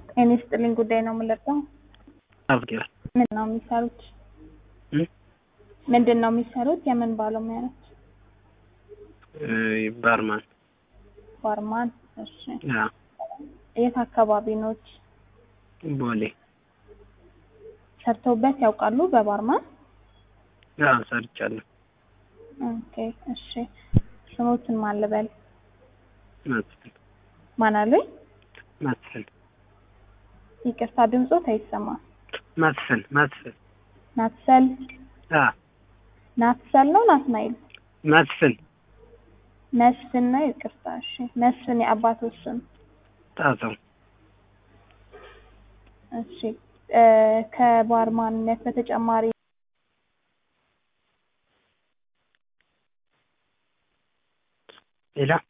ጤና ይስጥልኝ ጉዳይ ነው የምንለቀው። አብጌል ምን ነው የሚሰሩት? እ? ምንድን ነው የሚሰሩት? የምን ባለሙያ ነች? ባርማን ባርማን። እሺ ያ የት አካባቢ ኖች? ቦሌ ሰርተውበት ያውቃሉ በባርማን? ያ ሰርቻለሁ። ኦኬ እሺ ስሞትን ማን ልበል? መስፍን ማን አሉኝ? መስፍን ይቅርታ ድምፆት አይሰማም። መስፍን መስፍን ናትሰል ያ ናትሰል ነው ናትናይል? መስፍን መስፍን ነው። ይቅርታ እሺ መስፍን የአባቶች ስም ጣሰው እሺ እ ከባርማንነት በተጨማሪ ሌላ